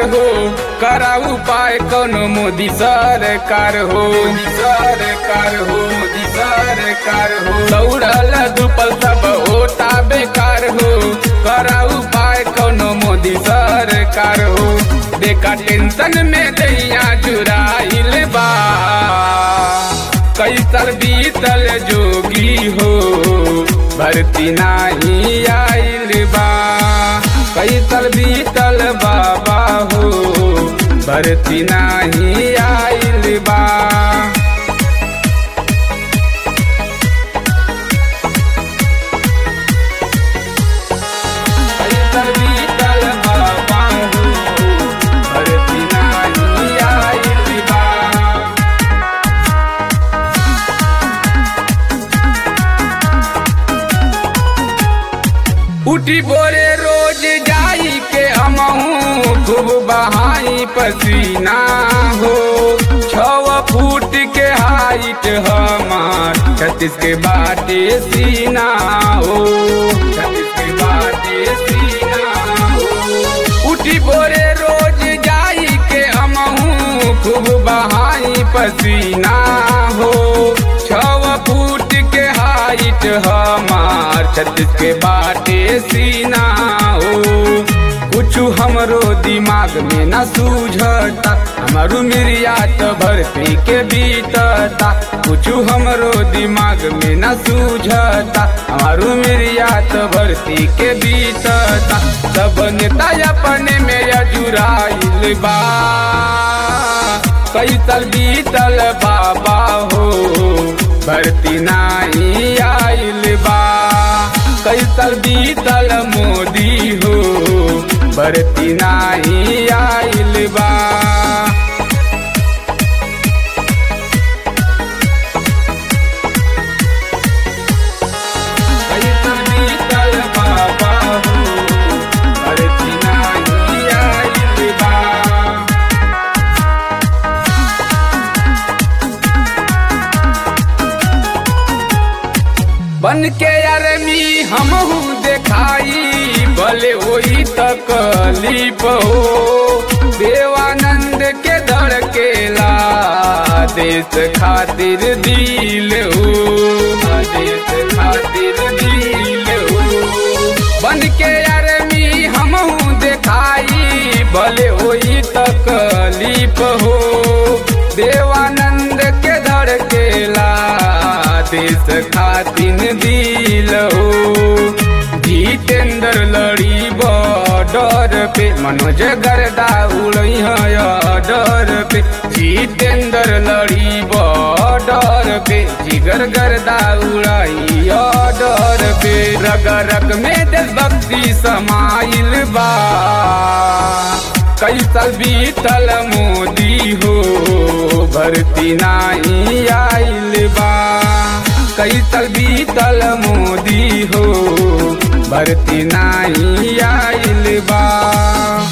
हो करा उपाय कोनो मोदी सरकार हो मोदी सरकार हो मोदी सरकार हो दौड़ल दुपल सब होता बेकार हो करा उपाय कोनो मोदी सरकार हो देखा टेंशन में दैया जुराइल बा कैसल बीतल जोगी हो भर्ती नाही आइल बा कैसल बीतल बाबा हो भर्ती नाही आइल बा कैसल बीतल बाबा हो भर्ती नाही आइल बा उठी बोरे रोज जाई के हमहू खूब बहाई पसीना हो छव फूट के हाइट हमार छत्तीस के बाटे सीना हो छत्तीस के बाटे सीना हो उठी बोरे रोज जाई के हमहू खूब बहाई पसीना हो छव फूट के हाइट हमार छत्तीस के बाटे सीना हो कुछ हमरो दिमाग में न सूझता हमारू मिरिया तो भर्ती के बीतता कुछ हमरो दिमाग में न सूझता हमारू मिरिया तो भर्ती के बीतता सब नेता अपने में अजुराइल बा कैसल बीतल बाबा हो भर्ती नाही आइल बा कैसल बीतल मोदी हो भर्ती नाही आइल बा कैसल बीतल बाबा हो भर्ती नाही आइल बा बन के अरमी हमहू देखाई भले वही तकलीफ हो देवानंद के धड़केला देश खातिर दिल हो देश खातिर दिल हो बन के अरमी हमहू देखाई भले वही तकलीफ हो देवानंद के धड़केला देश खातिन दिल हो जितेंद्र लड़ी बॉर्डर पे मनोज गर्दा उड़ई डर पे जितेंद्र लड़ी बॉर्डर पे जिगर गर्दा उड़ाई डर पे रग रग में देशभक्ति समाइल बा कैसल बीतल मोदी हो भर्ती नाही आइल बा कैसल बीतल मोदी हो भर्ती नाही आइल बा